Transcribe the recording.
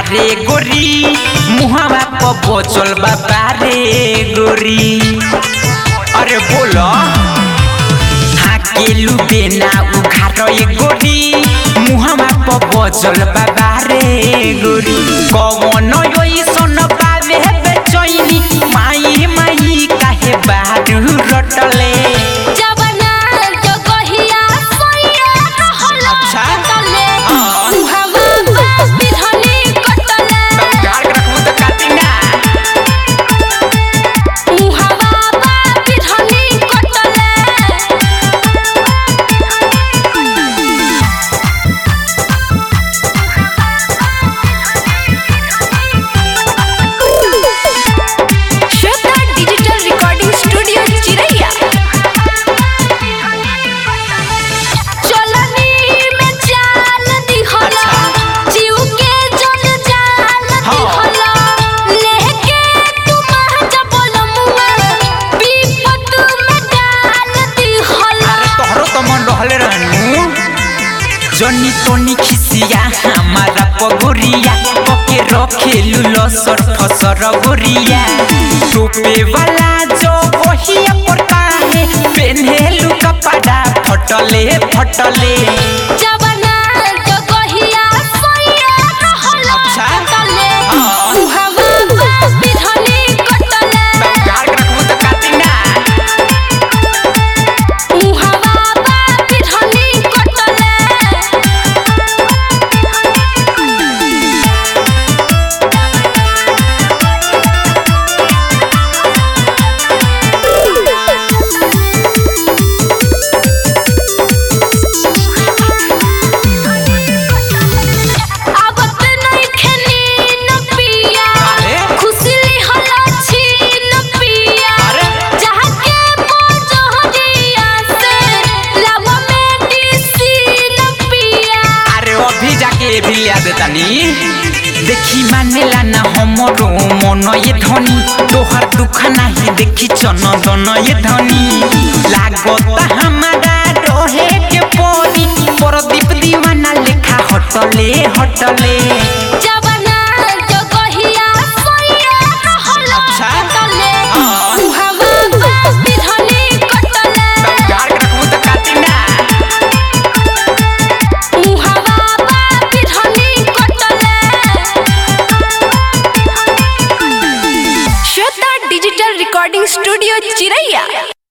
रे गोरी मुहावा प बचल बाबा रे गोरी अरे बोलो हाकेलु बेना उघार ए गोरी मुहावा प बचल बाबा रे गोरी कवन योइसन बावे बेचैनी माई माई काहे बारू रटले जवना जगहिया सोइया रहल अच्छा। कटले हाँ। उहावा बा बिरहनी कटले प्यार रखू त काटी ना उहावा बा बिरहनी कटले श्वेता डिजिटल रिकॉर्डिंग स्टूडियो चिरैया चलनी में चाल दिहला जीव के जल जाल दिहला लेके तू महज बोलमुआ विपत में डाल दिहला अरे तोहरो तो मन रहले रहनु जनी तोनी खिसिया हमारा पगोरिया पके रखेलु लसर फसर गोरिया टोपे वाला जो ओहिया पर काहे पेन्हेलु कपड़ा फटले फटले जवना जगहिया सोइया रहल अच्छा। कटले हाँ। उहावा बा बिरहनी कटले प्यार रखू त काटी ना उहावा बा बिरहनी कटले आवत नइखे नीन पिया काहे? खुशली हला छीन पिया अरे? जहाँ के मोजहरिया से लव में डिसीन पिया अरे अभी जाके ये भी लिया देतानी देखी मानेला ना हमरो मन ये धनी तोहर दुख नाही देखी चन दन ये धनी लागत हमारा रोहे के पोरी परदीप दीवाना लेखा हटले हटले जवना जगहिया सोइया रहल अच्छा। कटले हाँ। उहावा बा बिरहनी कटले प्यार रखू त काटी ना उहावा बा बिरहनी कटले श्वेता डिजिटल रिकॉर्डिंग स्टूडियो चिरैया